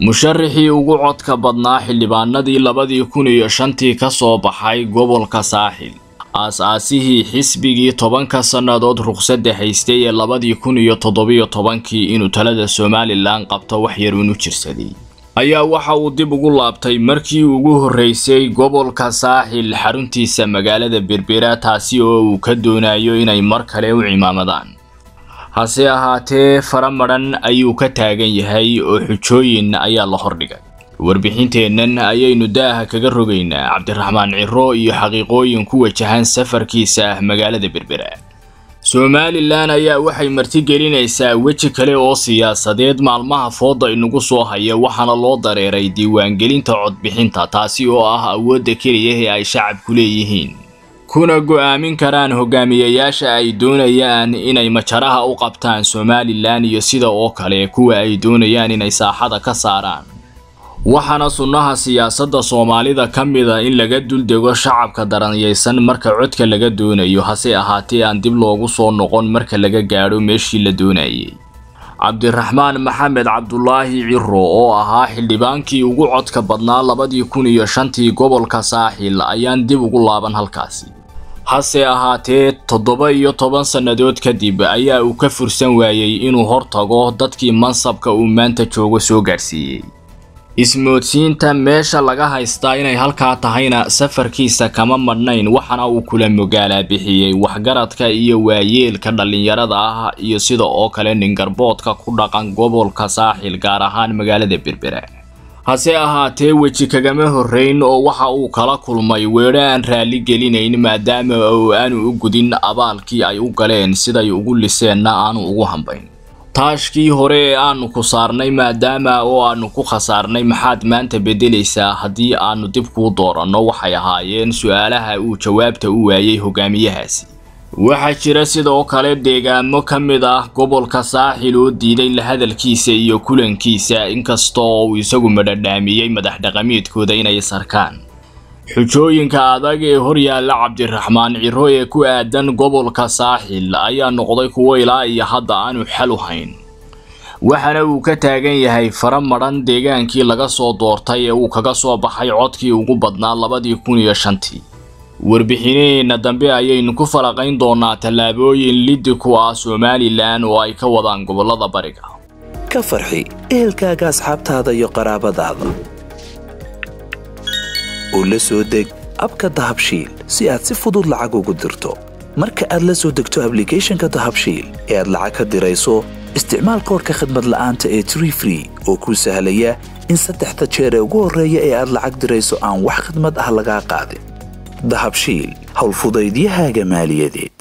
musharaxii ugu codka badnaa xildhibaanadii labadii kun iyo shantii ka soo baxay gobolka saaxil aas-aasihii xisbigii tobanka sannadood ruqsadda haystay ee labadii kun iyo toddobiyo tobankii inuu talada somalilan qabto wax yar unu jirsaday ayaa waxa uu dib ugu laabtay markii ugu horreysay gobolka saaxil xaruntiisa magaalada berbera taasi oo uu ka doonayo inay mar kale u cimaamadaan hase ahaatee fara madhan ayuu ka taagan yahay oo xujooyin ayaa la hordhigay warbixinteennan ayaynu daaha kaga rogaynaa cabdiraxmaan ciro iyo xaqiiqooyin ku wajahan safarkiisa ah magaalada berbera somalilan ayaa waxay martigelinaysaa weji kale oo siyaasadeed maalmaha fooda inagu soo haya waxaana loo dareeray diiwaangelinta codbixinta taasi oo ah awoodda keliya ee ay shacabku leeyihiin kuna go'aamin karaan hogaamiyayaasha ay doonayaan inay majaraha u qabtaan somalilan iyo sida oo kale kuwa ay doonayaan inay saaxada ka saaraan waxaana sunnaha siyaasadda soomaalida ka mida in laga duldego shacabka daranyaysan marka codka laga doonayo hase ahaatee aan dib loogu soo noqon marka laga gaadho meeshii la doonayay cabdiraxmaan maxamed cabdulaahi ciro oo ahaa xildhibaankii ugu codka badnaa labadii kun iyo shantii gobolka saaxil ayaan dib ugu laaban halkaasi hase ahaatee toddoba iyo toban sannadood kadib ayaa uu ka fursan waayey inuu hortago dadkii mansabka uu maanta joogo soo gaadhsiiyey ismoodsiinta meesha laga haystaa inay halkaa tahayna safarkiisa kama madhnayn waxaana uu kula mogaalaa bixiyey waxgaradka iyo waayeelka dhallinyarada ah iyo sida oo kale ningarboodka ku dhaqan gobolka saaxil gaar ahaan magaalada berbera hase ahaatee weji kagama horreyn oo waxa uu kala kulmay weedho aan raalli gelinayn maadaama oo aanu u gudin abaalkii ay u galeen siday ugu liseenna aanu ugu hambayn taashkii hore ee aanu ku saarnay maadaama oo aanu ku khasaarnay maxaad maanta beddelaysaa haddii aanu dib kuu dooranno waxay ahaayeen su-aalaha uu jawaabta u waayey hogaamiyahaasi waxaa jira sidoo kale deegaamo ka mid ah gobolka saaxil oo diiday la hadalkiisa iyo kulankiisa inkasta oo uu isagu madhadhaamiyey madax dhaqameedkooda inay sarkaan xujooyinka adag ee horyaalla cabdiraxmaan ciro ee ku aadan gobolka saaxil ayaa noqday kuwo ilaa iyo hadda aanu xal u hayn waxaana uu ka taagan yahay fara madhan deegaankii laga soo doortay ee uu kaga soo baxay codkii ugu badnaa labadii kun iyo shantii warbixinaheenna dambe ayaynu ku falaqayn doonaa tallaabooyin liddi ku ah somalilan oo ay ka wadaan gobolada bariga ka farxi ehelkaaga asxaabtaada iyo qaraabadaada oo la soo deg abka dahabshiil si aad si fudud lacag ugu dirto marka aad la soo degto ablicathonka dahabshiil ee aad lacag ka dirayso isticmaal koorka khadmad la'aanta ee tree free oo kuu sahlaya in saddexda jeer ee ugu horreeya ee aad lacag dirayso aan wax khadmad ah lagaa qaadin dahabshiil howlfudaydiyahaaga maaliyadeed